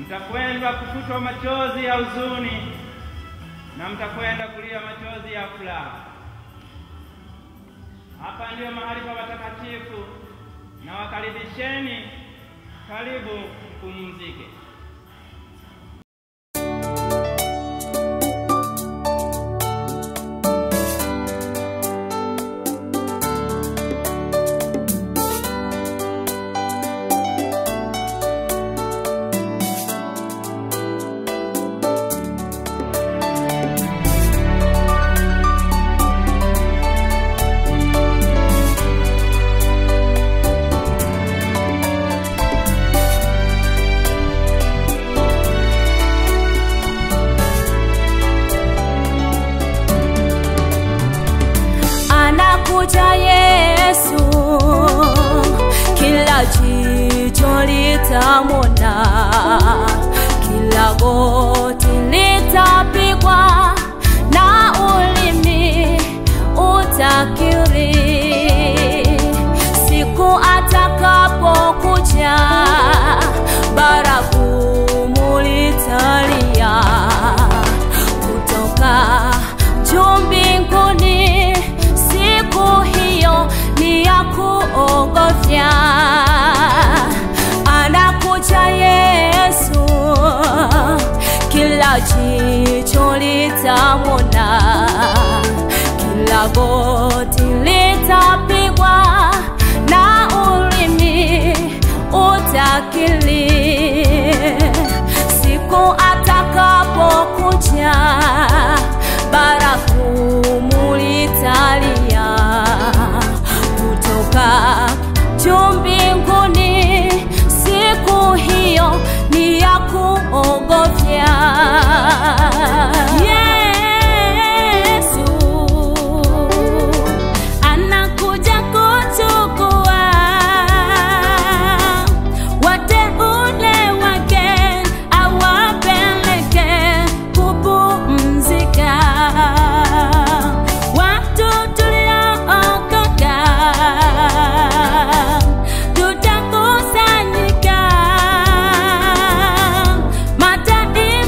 mtakwenda kufutwa machozi ya huzuni na mtakwenda kulia machozi ya furaha. Hapa ndiyo mahali pa watakatifu, na wakaribisheni, karibu mpumzike. anakuja Yesu, kila jicho litamwona, kila goti litapigwa na ulimi utakiri siku atakapokuja, baragumu litalia kutoka juu mbinguni. Siku hiyo ni ya kuogofya, anakuja Yesu, kila jicho litamwona, kila goti litapigwa na ulimi utakili siku atakapokuja baragumu litalia kutoka juu mbinguni. Siku hiyo ni ya kuogofya. Yesu anakuja kuchukua wateule wake awapeleke kupumzika. Watu tuliookoka tutakusanyika, mataifa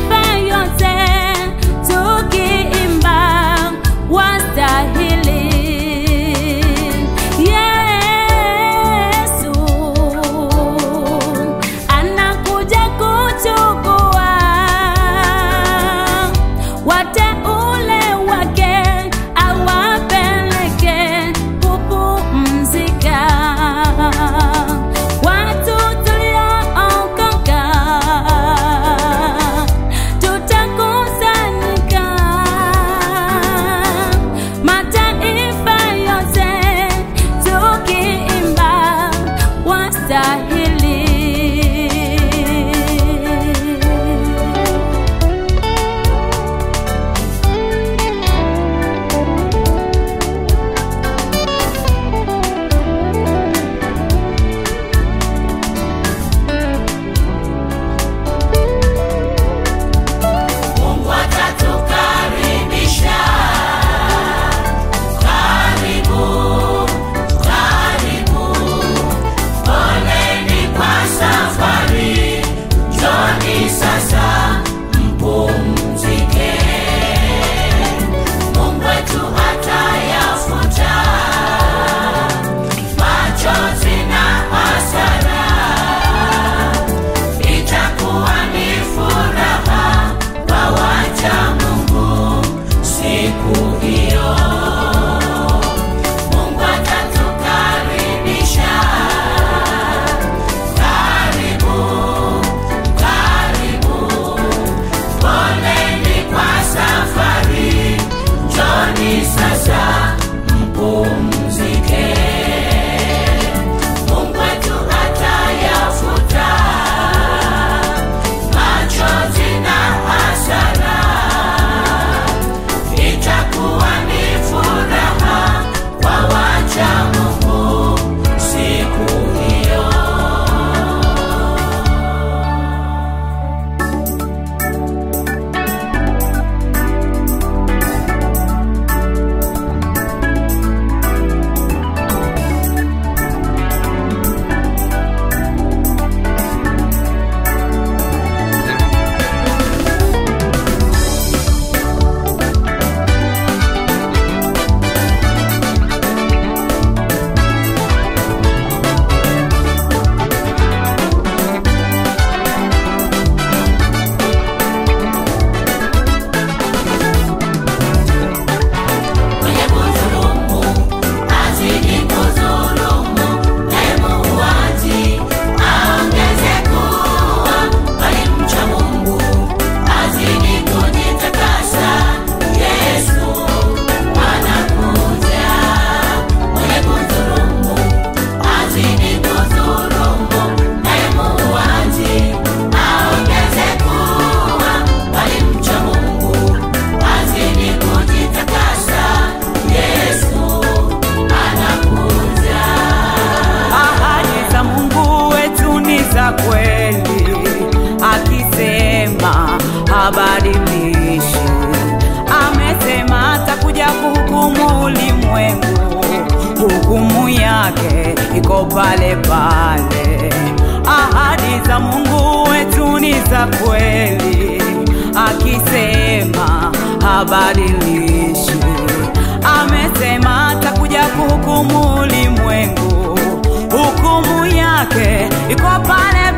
yuko pale pale. Ahadi za Mungu wetu ni za kweli, akisema habadilishi. Amesema atakuja kuhukumu ulimwengu, hukumu yake iko pale